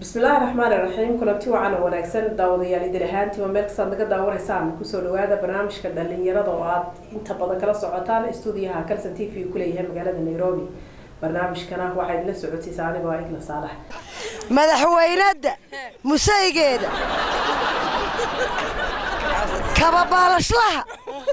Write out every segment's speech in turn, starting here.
bismillaahi raxmaani raxiim kulanti wacan oo wanaagsan daawadayaal idin ahaantiiba meel kastaad naga daawanaysaan kusoo dhawaada barnaamijka dhalinyarada oo aad inta badan kala socotaan stuudiyaha kalson t v kuleeyahay magaalada nairobi barnaamijkana waxaa idinla socodsiisa anigoo igla saalax madaxweynadda musaygeeda kababaalashlaha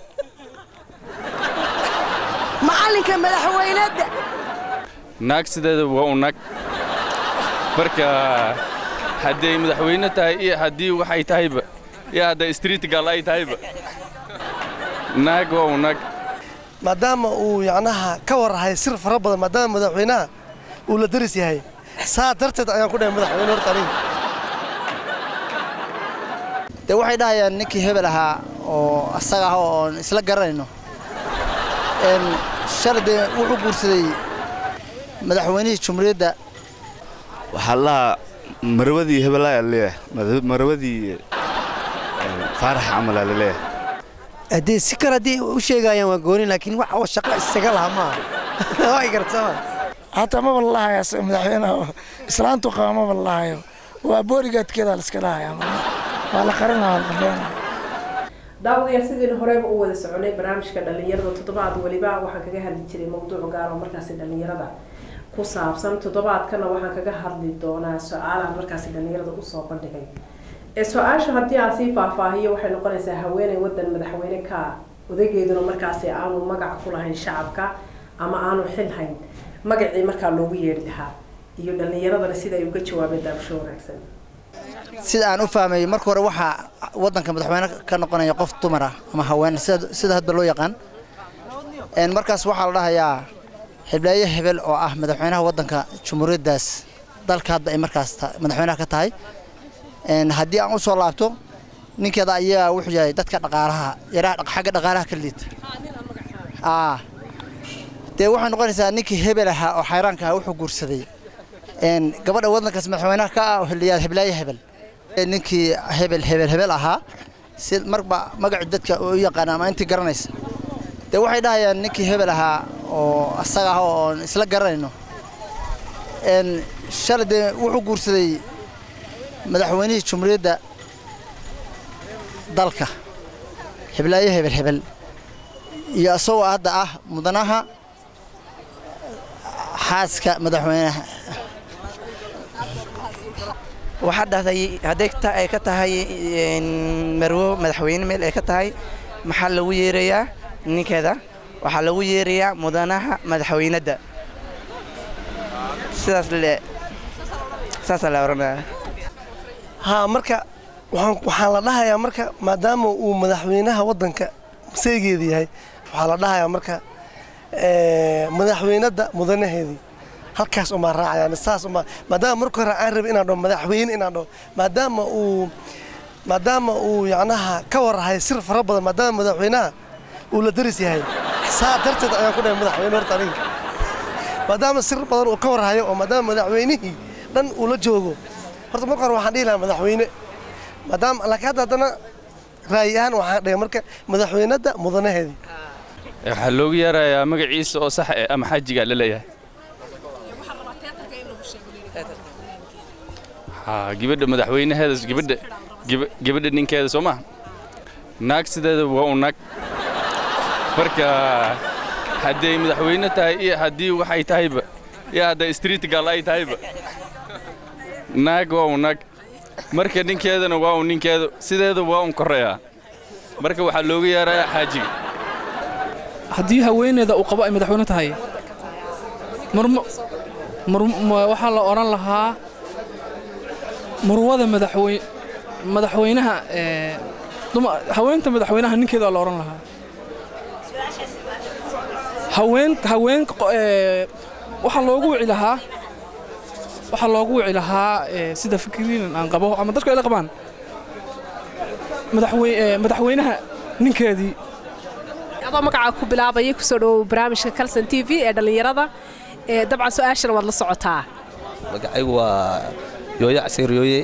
macallinka madaxweynadda naag sideeda waa u nag marka hadday madaxweyne tahay iyo haddii waxay tahayba iyo hadday street gal ay tahayba naag waa u nag maadaama uu yacnaha ka warrahay sir fara badan maadaama madaxweynaha uu la daris yahay saa darteed ayaan ku dhahay madaxweyne horta aniga dee waxay dhahayaan ninkii hebel ahaa oo asaga ah oon isla garanayno shalay dee wuxuu guursaday madaxweynihii jumhuuriyadda waxaa lahaa marwadii hebelaa leeyahay marwadii faarax camalaa laleeyahay haddii si kale haddii u sheegayaan waa gooni laakiin wax oo shaqo isaga laha maaha way gartama hataa maba lalahayo asaga madaxweynaha islaantu qaba maba lalahayo waa boorigaadkeeda laiska dhahaya waa la qarinaya waa la qambeenaya daawadayaal sidiina horeyba u wada soconay barnaamijka dhalinyarada toddobaad weliba waxaan kaga hadli jiray mawduuc gaar oo markaasi dhalinyarada ku saabsan toddobaadkana waxaan kaga hadli doonaa su-aalaha markaasi dhalinyarada usoo bandhigay ee su-aasha haddii aan sii faahfaahiyo waxay noqonaysaa haweeney wadan madaxweyne ka odageeduna markaasi aanu magac ku lahayn shacabka ama aanu xil hayn magacii markaa loogu yeedhi lahaa iyo dhalinyaradana sida ay uga jawaabeen daabasho wanaagsan sida aan u fahmay marka hore waxaa waddanka madaxweyne ka noqonaya qof dumar ah ama haween sida hadba loo yaqaan markaas waxaa la dhahayaa xibleeye hebel oo ah madaxweynaha waddanka jumhuuriyaddaas dalka hadda ay markaas madaxweynaha ka tahay haddii aan u soo laabto ninkeeda ayaa wuxuu yahay dadka dhaqaalaha yaraha xagga dhaqaalaha ka liita dee waxay noqonaysaa ninkii hebel ahaa oo xayraanka ah wuxuu guursaday gabadha waddankaas madaxweynaha ka ah oo xiliyaad xibleeye hebel ninkii hebel hebel hebel ahaa si marba magaci dadka u yaqaan ama intii garanaysa dee waxay dhahayaan ninkii hebel ahaa oo asaga ah oon isla garanayno shalay dee wuxuu guursaday madaxweynihii jumhuuriyadda dalka xibleeye hebel hebel iyo isagoo hadda ah mudanaha xaaska madaxweynaha waxaa dhahday hadday ay ka tahay marwo madaxweyne meel ay ka tahay maxaa lagu yeerayaa ninkeeda waxaa lagu yeerayaa mudanaha madaxweynadda sidaas le saasaa la oranaya haa marka waxaan la dhahayaa marka maadaama uu madaxweynaha waddanka saygeeda yahay waxaa la dhahayaa marka madaxweynadda mudanaheedii halkaas umaa raacayaan saas umaa maadaama marka hore aan rabay inaan dhaho madaxweyne inaan dhaho maadaama uu maadaama uu yacnaha ka warrahay sir fara badan maadaama madaxweynaha uu la daris yahay saa darteed ayaan ku dhahay madaxweyne horta aniga maadaama sir badan uu ka warrahayo oo maadaama madaxweynihii dhan uu la joogo horta marka hore waxaan dhihi lahaa madaxweyne maadaama laakiin hadda haddana raayi ahaan waxaan dhahay marka madaxweynadda mudanaheedii waxaa loogu yeerayaa magaciisa oo sax eh ama xajiga la leeyahay gabadha madaxweynaheeda gabadha gabadha ninkeeda soo maha naag sideeda waa u nag marka hadday madaxweyne tahay iyo haddii waxay tahayba iyo hadday street gal ay tahayba naag waa u nag marka ninkeedana waa un ninkeeda sideeda waa un koreeyaa marka waxaa looga yeerayaa xaajiga haddii haweeneeda uu qabo ay madaxweyne tahay waxaa la odhan lahaa murwada madaxwey madaxweynaha haweenta madaxweynaha ninkeeda la odhan lahaa haween haween waxaa loogu wici lahaa waxaa loogu wici lahaa sida fikriin aan qabo ama dadku ay la qabaan madaxweynaha ninkeedii adoo magacaa ku bilaabaya kusoo dhawow barnaamijka kalson t v ee dhallinyarada dabcan su-aashana waad la socotaa magacaygu waa yooye casiir yooye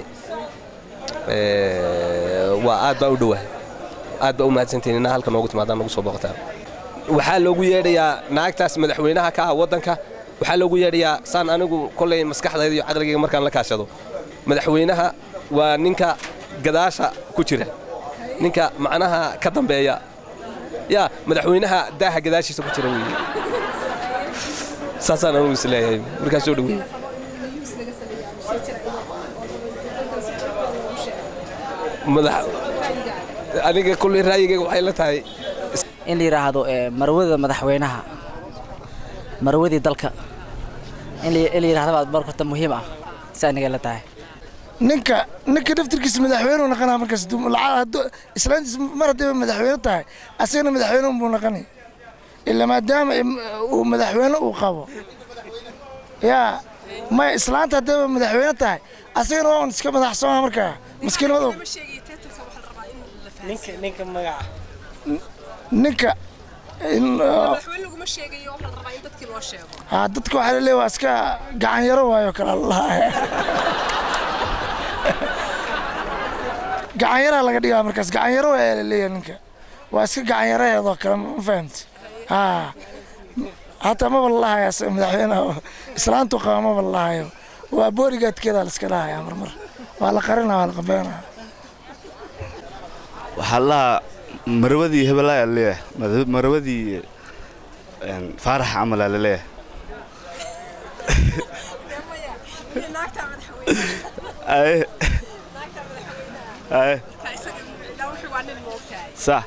waa aad baa u dhowahay aad baa u mahadsantihin inaa halka noogu timaadaan nagu soo booqataa waxaa loogu yeedhayaa naagtaas madaxweynaha ka ah waddanka waxaa loogu yeedhayaa saan anigu kollay maskaxdayda iyo caqligayga markaan la kaashado madaxweynaha waa ninka gadaasha ku jira ninka macnaha ka dambeeya yaa madaxweynaha daaha gadaashiisa ku jira weeye saasaan anugu is leeyahay markaas soo dhaweey madax aniga kulley raayigayga waxay la tahay in la yidhaahdo ee, marwada madaxweynaha marwadii dalka in la in la yidhahdo baa marka horta muhiim ah si aniga la tahay ninka ninka daftarkiisa madaxweynuhu naqanaa markaas dum- lacag hadduu- islaantiis mar haddii madaxweyne tahay asagana madaxweyne unbuu naqanay ila maadaama im- uu madaxweyne uu qabo yaa may islaanta haddii madaxweyne tahay asagana waa un iska madaxsoomaa markaa maskiinimadu ninka magaca ninka in uh, madaxweyne laguma sheegayo waxaa la rabaa in dadkii loo sheego haa dadka waxaa laleeyahay waa iska gacan yaro waayo kale allaha gacan yaraa laga dhigaa markaas gacan yaro waa laleeyahay ninka waa iska gacan yaraheedoo kale ma fahamti haa hataa maba lalahayaa se madaxweynaha islaantu qaba maba lalahayo waa boorigaadkeedaa la iska dhahayaa marmar waa la qarinaa waa la qabeynaa waxaa lahaa marwadii hebelaa leeyahay Mad- marwadii een, faarax camalaa laleeyahay aye aye sax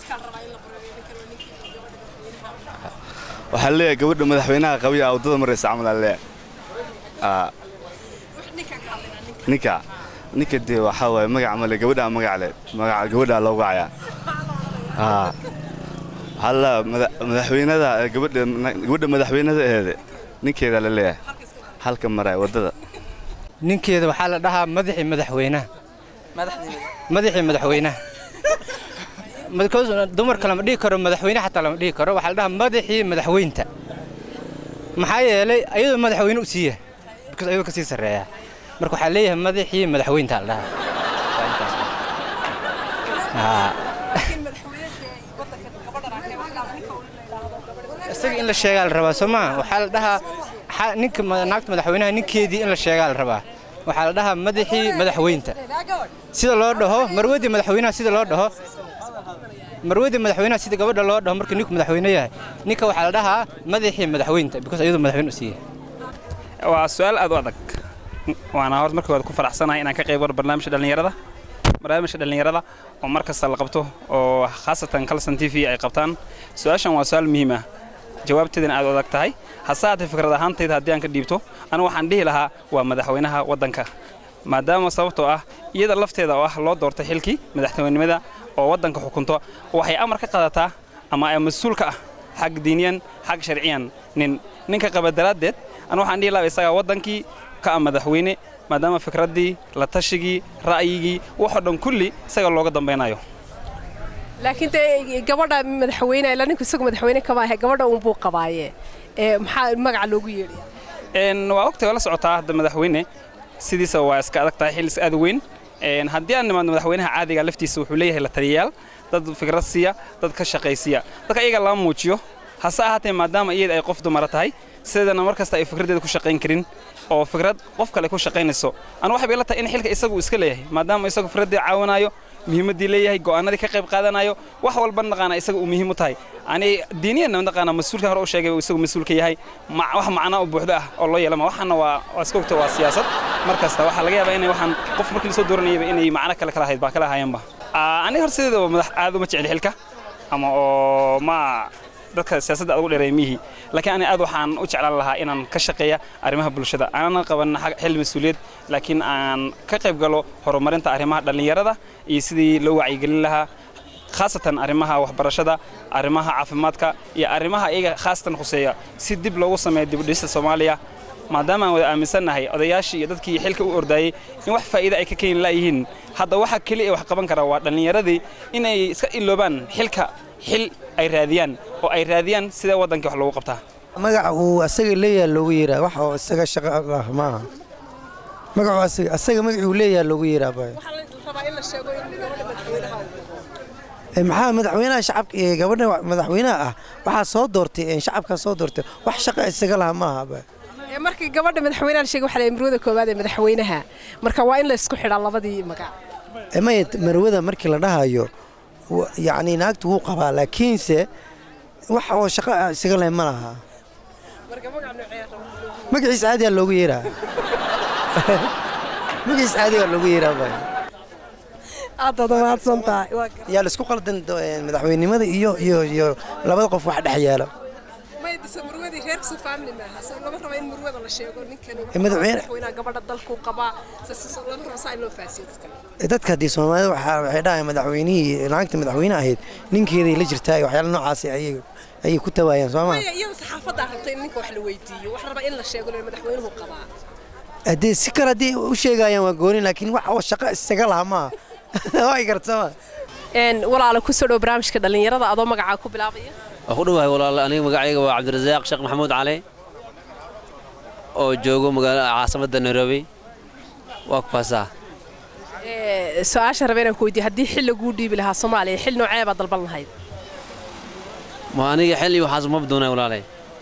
waxaa leeyahay gabadha madaxweynaha qabiya waddada maraysa camalaa leeyahay Aa, ninka ninka dee waxaa waaye magac male gabadhaa magac leh magaca gabadhaa loogu cayaa aa waxaa la madaxweynada gabadha gabadha madaxweynada aheede ninkeeda la leeyahay halka maraya waddada ninkeeda waxaa la dhahaa madaxii madaxweynaha madaxii madaxweynaha because dumarka lama dhihi karo madaxweyne xataa lama dhihi karo waxaa la dhahaa madaxii madaxweynta maxaa yeelay ayadoo madaxweyne u siiya because ayadoo kasii sarreeya marka waxaa leeyahay madaxii madaxweynta la dhahaa Waa intaas. Haa. isaga in la sheegaa la rabaa soo maa waxaa la dhahaa xa- ninka ma- naagta madaxweynaha ninkeedii in la sheegaa la rabaa waxaa la dhahaa madaxii madaxweynta sida loo dhaho marwadii madaxweynaha sida loo dhaho marwadii madaxweynaha sida gabadha loo dhaho marka ninku madaxweyne yahay ninka waxaa la dhahaa madaxii madaxweynta because ayadoo madaxweyne u siiyay waa su-aal aad u adag waana horta markii hore ku faraxsanahay inaan ka qayb galo barnaamijka dhallinyarada barnaamijka dhallinyarada oo mar kasta la qabto oo khaasatan kalson t v ay qabtaan su-aashan waa su-aal muhiim ah jawaabteedana aad u adag tahay hase haatee fikrad ahaantayda haddii aan ka dhiibto anigu waxaan dhihi lahaa waa madaxweynaha waddanka maadaama sababtoo ah iyada lafteeda oo ah loo doortay xilkii madaxweynenimada oo waddanka xukunto waxay amar ka qaadataa ama ay mas-uul ka ah xag diiniyan xag sharciyan nin ninka qaba daraaddeed anu waxaan dhihi lahaa isagaa waddankii ka ah madaxweyne maadaama fikraddii la tashigii ra'yigii waxoo dhan kulli isaga looga dambaynayo laakiin dee gabadha madaxweyne ila ninku isagu madaxweyne kama ahe gabadha uunbuu qabaaye ee maxaa magaca loogu yeedhaya Een, waa ogtahay waa la socotaa hadda madaxweyne sidiisa waa iska adag tahay xillis aad u weyn Een, haddii aan nimaadno madaxweynaha caadiga laftiisa wuxuu leeyahay la taliyayaal dad fikrad siiya dad ka shaqaysiya dadka iyaga lama muujiyo hase ahaatee maadaama iyada ay qof dumara tahay sideedana mar kasta ay fikraddeeda ku shaqayn karin oo fikrad qof kale ku shaqaynayso anu waxay bay la tahay in xilka isagu uu iska leeyahay maadaama isagu fikraddii caawinayo muhiimaddii leeyahay go'aanadii ka qayb qaadanayo wax walba naqaana isaga uu muhiim u tahay ani diiniyanna naqaana mas-uulkan hore u sheegay uu isagu mas-uulka yahay ma- wax macnaa u buuxda ah oo loo yeelama waxaana waa waa iska ogta waa siyaasad mar kasta waxaa laga yaabaa inay waxaan qof markii lasoo dooranayaba inay macno kale kala ahayd baa kala ahaayeenba aniga hor sideedaba madax aad uma jecli xilka ama oo ma dadka siyaasadda aad ugu dheereeya miyihii laakiin ani aad waxaan u jeclaan lahaa inaan ka shaqeeya arrimaha bulshada aanan qaban xag- xil mas-uuliyad laakiin aan ka qayb galo horumarinta arrimaha dhallinyarada iyo sidii loo wacyigelin lahaa khaasatan arrimaha waxbarashada arrimaha caafimaadka iyo arrimaha iyaga khaasatan khuseeya si dib loogu sameeyo dibudhista soomaaliya maadaama aan wada aaminsannahay odayaashii iyo dadkii xilka u ordaayey in wax faa'iida ay ka keeni laayihiin hadda waxa keliya ee wax qaban kara waa dhallinyaradii inay iska iloobaan xilka xil ay raadiyaan oo ay raadiyaan sidee waddankii wax loogu qabtaa magaca uu asaga leeyahay loogu yeeraa wax oo isaga shaqo ah maaha magacu asaga asaga magacuu leeyahay loogu yeeraa baa Ee, maxaa madaxweynaha shacabka ee gabadha madaxweynaha ah waxaa soo doortay ee shacabka soo doortay wax shaqa isaga laha maaha baa markii gabadha madaxweynaha la sheegay waxaa la marwada koowaad ee madaxweynaha marka waa in la isku xidhaa labadii magac maya marwada markii la dhahayo wa- yacni naagtu wuu qabaa laakiinse wax oo shaqo ah isaga leh ma laha magaciisa caadigaa loogu yeeraa magaciisa caadigaa loogu yeeraa bay aad baad mahadsan tahay waa yaa la isku qaldan do- een, madaxweynenimada iyo iyo iyo labada qof wax dhex yaala maydisa marwadii reerkiisu family maaha soo lama rabo in marwada la sheego ninkan Eh, madaxweyne- madaxweynaha gabadha dalku qabaa sas- lama rabo saa in loo faasiyo dadkan dadka haddii soomaalida waxaa waxay dhahayan madaxweynihii naagta madaxweyne ahayd ninkeeday la jirtaa waxyaala noocaasi ayay ayay ku tawaayaan soo ma maya iyada saxaafaddaa rabtay in ninka wax la weydiiyo wax raba in la sheego in madaxweynuhu qabaa haddii si kale haddii u sheegayaan waa gooni laakiin wax oo shaqo isaga laha maaha way gartama een walaala ku soo dhow barnaamijka dhalinyarada adoo magacaa ku bilaabaya waa ku dhowahay walaal aniga magacayga waa cabdirasaaq sheekh maxamuud cali oo joogo magaala caasimadda nairobi waa kuwaasaa Ee, su-aasha raba inaan ku weydiiyo haddii xil laguu dhiibi lahaa soomaaliya xil noocee baad dalban lahayd ma aniga xil iyo waxaas ma doonay walaalay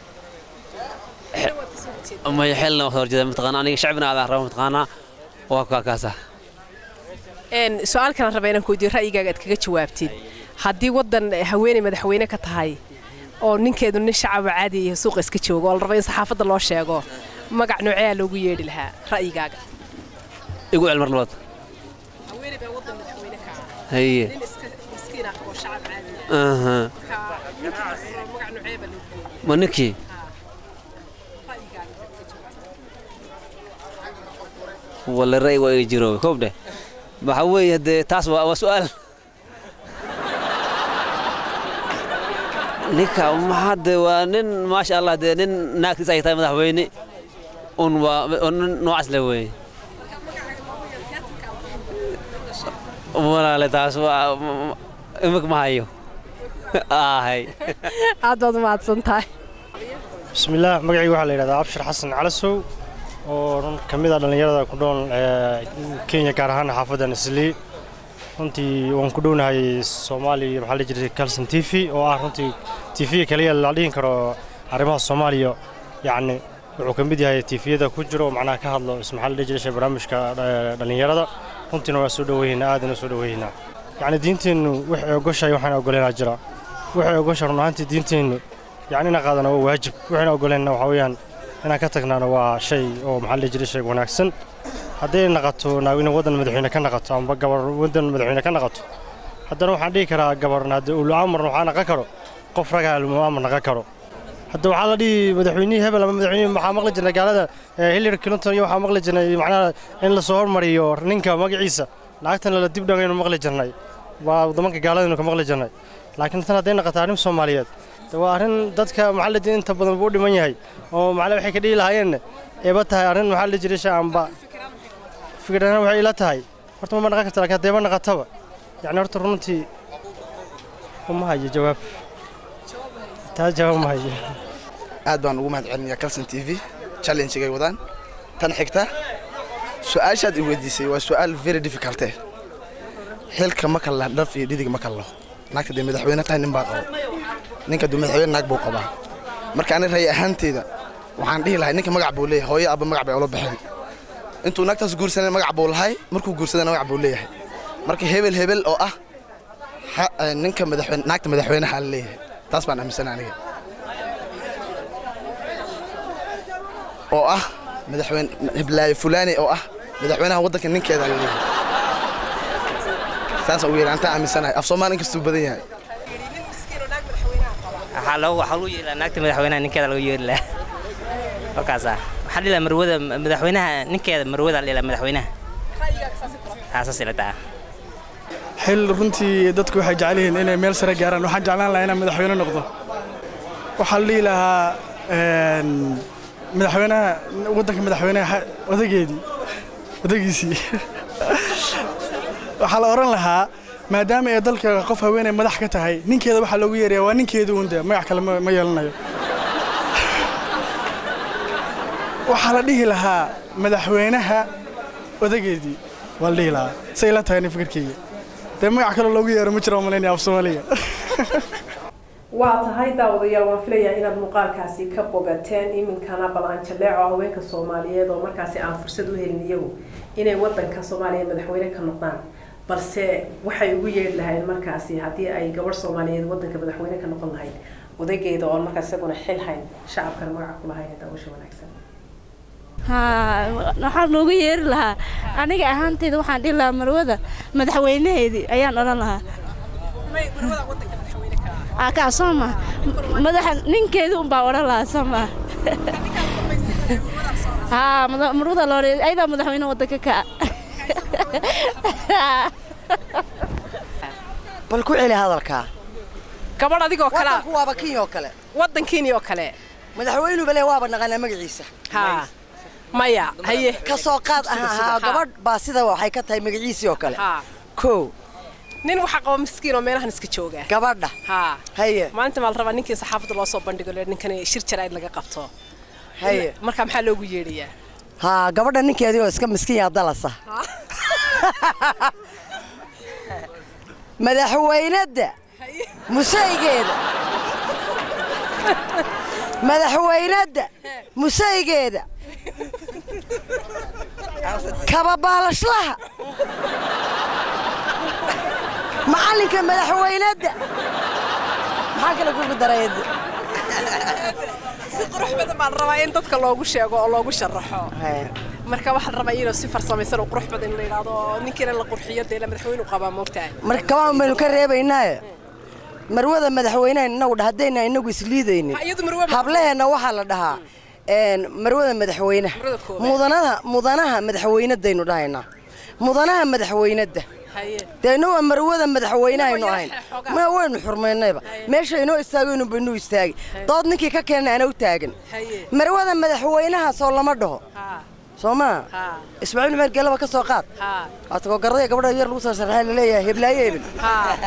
maya xilna waa horjeeda mataqaana aniga shacbina aadaan raba mataqaanaa waa kaa kaasa een su-aal kalan raba inaan ku weydiiyo ra'yigaaga aad kaga jawaabtid haddii waddan haweeney madaxweyne ka tahay oo ninkeedu nin shacaba caadi iyo suuqa iska joogo oo la raba in saxaafadda loo sheego magac nooceeyaa loogu yeedhi lahaa ra'yigaaga igu cel mar labaad haweeney baa waddan madaxweyne ka ah haye nin iska miskiin ah oo shacab caadi aha marka ninkaas magac noocee baa loogu yeedhi ma ninkii wala ra'y waa ii jiro koob dheh waxa weeye dee taas waa waa su'aal ninka maxaa dee waa nin maasha allah dee nin naagtiis ay tahay madaxweyne un waa un nin noocaas le weeye walaale taas waa imik ma hayo ahay aad baad umahadsan tahay bismillaah magacayga waxaa la yidhahdaa abshir xasan calasow oo run ka mid ah dhallinyarada ku nool ee, kenya gaar ahaan xaafadda nislii runtii waan ku dhownahay soomaaliya maxaa la jiray calson t v oo ah runtii t v kaliya la dhihin karo arrimaha soomaaliya yacni wuxuu ka mid yahay tifiyada ku jiro oo macnaha ka hadlo is maxaa la dhihi jiray barnaamijka eh, dhallinyarada runtiina waa soo dhoweynaa aadana soo dhoweynaa yacni diinteennu waxay ogoshahay waxaan ogoleynaa jira waxay ogoshahay run ahaantii diinteennu yacni inaan qaadana waa waajib waxayna ogoleenna waxaa weeyaan inaan ka tagnaana waa shay oo maxaa la dhihi jiray shay wanaagsan hadday naqato naag inay waddan madaxweyne ka naqato amba gabar waddan madaxweyne ka naqato haddana waxaan dhihi karaa gabarna haddii ulu amarna waxaa naqan karo qof ragaa ulu amar naqan karo hadda waxaa la dhihi madaxweynihii hebel ama madaxweynihii waxaa maqli jirnay gaalada eh, hillary clinton iyo waxaa maqli jirnay macnaha in la soo hormariyo ninka magaciisa naagtana la dib dhangaynu maqli jirnay waa waddamanka gaaladaynu ka maqli jirnay laakiin tan hadday naqato arrin soomaaliyeed de waa arrin dadka maxaa la dhihi inta badan buu u dhiman yahay oo macnaha waxay ka dhihi lahaayeen eeba tahay arrin maxaa la jiray shaamba fikirana waxay ila tahay horta ma naqan karta laakiin haddeeba naqataba yacni horta runtii uma hayo jawaab taa jawaab ma hayo aad baan ugu mahad celinayaa calson t v challenge-gay wadaan tan xigta su-aashaad i weydiisay waa su-aal very difficult eh xilka ma kalla dhaf iyo dhidig ma kallo naagta dee madaxweyne tahay nin baa qabo ninka dee madaxweyne naag buu qabaa marka ani ray ahaanteyda waxaan dhihi lahay ninka magac buu leeyahay hooyo abba magac bay ula baxeen intuu naagtaas guursanay magac buu lahay markuu guursadana magac buu leeyahay marka hebel hebel oo ah ha- eh, ninka madaxweyne naagta madaxweynaha la leeyahay taas baan aaminsanay aniga oo ah madaxweyne hiblaayo fulaani oo ah madaxweynaha waddanka ninkeeda la leeyahay saasaan ugu yeehi antaa aaminsanahay af soomaali inkastuu badan yahay waxaa loogu waxaa lagu yeelaa naagta madaxweynaha ninkeeda lagu yeeli lahaa halkaasaa waxaa dhila marwada madaxweynaha ninkeeda marwada la dhila madaxweynaha aasaas ila taa xil runtii dadku waxay jecel yihiin inay meel sare gaaraan waxaan jeclaan lahaa inaan madaxweyne noqdo waxaa la dhihi lahaa een, madaxweynaha waddanka madaxweynaha xa- odageedii odagiisii waxaa la oran lahaa maadaama ay dalka qof haweeney madax ka tahay ninkeeda waxaa loogu yeeraya waa ninkeeda uunde magac kale ma ma yeelanayo waxaa la dhihi lahaa madaxweynaha odageedii waa la dhihi lahaa say la tahay nin fikirkeyga dee magac kale loogu yeero ma jiro malaynaya af soomaaliga waa tahay daawadayaal waan filayaa inaad muuqaalkaasi ka bogateen iminkana bal aan jaleeco haweenka soomaaliyeed oo markaasi aan fursad u helin iyagu inay wadanka soomaaliya madaxweyne ka noqdaan balse waxay ugu yeedhi lahayd markaasi haddii ay gabadh soomaaliyeed wadanka madaxweyne ka noqon lahayd odaygeeda oon markaas isaguna xil hayn shacabkana magaca ku lahayn daawasha wanaagsan haa waxaan noogu yeeri lahaa aniga ahaanteyda waxaan dhihi lahaa marwada madaxweynaheedii ayaan odhan lahaa aa kaa soo ma madaxa ninkeedii unbaa odhan lahaa soo ma haa mada- marwada loo ayadaa madaxweyne wadanka ka bal ku celi hadalkaa gabadh adigoo kale wadanku waaba kenya oo kale wadankiini oo kale madaxweynuba le waaba naqanaa magaciisa haa maya haye ka soo qaad Sida- aha sida- haa haa. gabadh baa sida waxay ka tahay magaciisii oo kale haa kow nin waxaa qaba miskiin oo meelahan iska jooga gabadha haa haye maalinta maa la rabaa ninkii saxaafadda loo soo bandhigo le ninkan shir jaraa'id laga qabto haye marka maxaa loogu yeedhayaa haa gabadha ninkeedii oo iska miskiin yaa dalasa madaxweynadda musaygeeda madaxweynadda musaygeeda kababaalashlaha macallinka madaxweynadda maxaa kale kugu darayada si qurux badan baa la rabaa in dadka loogu sheego oo loogu sharaxo marka waxaa la rabaa inuu si farsamaysan oo qurux badan in la yidhaahdo oo ninkiina la qurxiyo dee la madaxweynu qabaa moogtahay marka kabaan baynu ka reebaynaaye marwada madaxweynaha inagu dha haddayna inagu isliidaynin Ha, iyadu marwe ma- hablaheenna waxaa la dhahaa een, marwada madaxweynaha Marwada koowaad. mudanaha mudanaha madaxweynadaynu dhahaynaa mudanaha madaxweynadda haye dee inagoo marwada madaxweynahaynu ahayn xoogaa. ma waynu xurmaynayba meesha inoo istaagaynu baynu istaagi dood ninkii ka keenna ana u taagan haye marwada madaxweynahaasoo lama dhaho haa soo maa haa ismaaciil meer gelaba ka soo qaad haa waatagoo garday gabadha yar lagu soo sarxay laleeyahay heblaaye hebel haa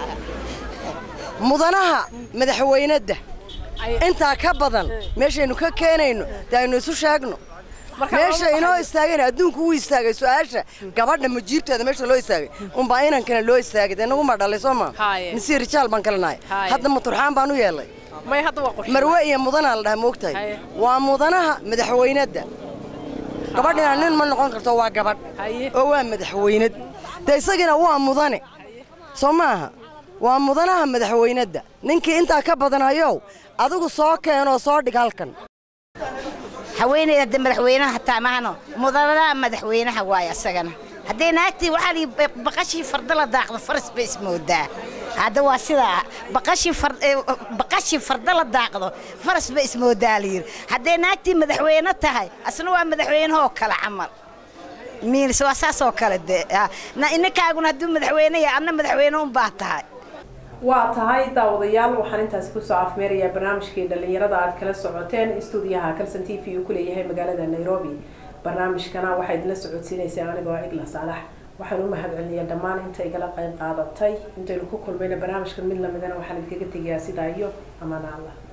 mudanaha madaxweynadda Ay- intaa ka badan meeshaynu ka keenayno dee aynu isu sheegno Marka meesha lama inoo baxayo. istaagayna adduunku wuu istaagay su-aasha gabadha majiibteeda meesha loo istaagay unbaa inankana loo istaagay dee naguma dhalay soo ma Haaye. mise rijaal baan kale nahay Haaye. hadda maturxaan baan u yeelay may hadda waa qurxiyo marwe iyo mudanaa la dhaha moogtahay Haaye. waa mudanaha madaxweynadda gabadhina nin ma noqon karto waa gabadh haye oo waa madaxweynad dee isagina waa mudane soo maaha waa mudanaha madaxweynadda ninkii intaa ka badan hayow adigu soo keenoo soo dhig halkan haweeneyda hadda madaxweynaha hataa maahano mudanaha madaxweynaha waaye asagana haddee naagtii waxaa lii baqashii farda la daaqdo faras bay ismoodaa hadda waa sidaa baqashii far- ee, baqashii farda la daaqdo faras bay ismoodaa layidhi haddee naagtii madaxweyne tahay asna waa madaxweynehoo kale camal miilis waa saas oo kale dee ah, na- ninkaaguna hadduu madaxweyne yahay adna madaxweyne unbaa tahay waa tahay daawadayaal waxaan intaasi kusoo afmeerayaa barnaamijkii dhalinyarada aad kala socoteen stuudiyaha kalson t v uu ku leeyahay magaalada nairobi barnaamijkana waxaa idinla socodsiinaysay anigoo igla saalax waxaan u mahadcelinayaa dhammaan inta igala qayb qaadatay intaynu ku kulmayna barnaamijkan mid lamidana waxaan idinkaga tegayaa sidaa iyo amaana allah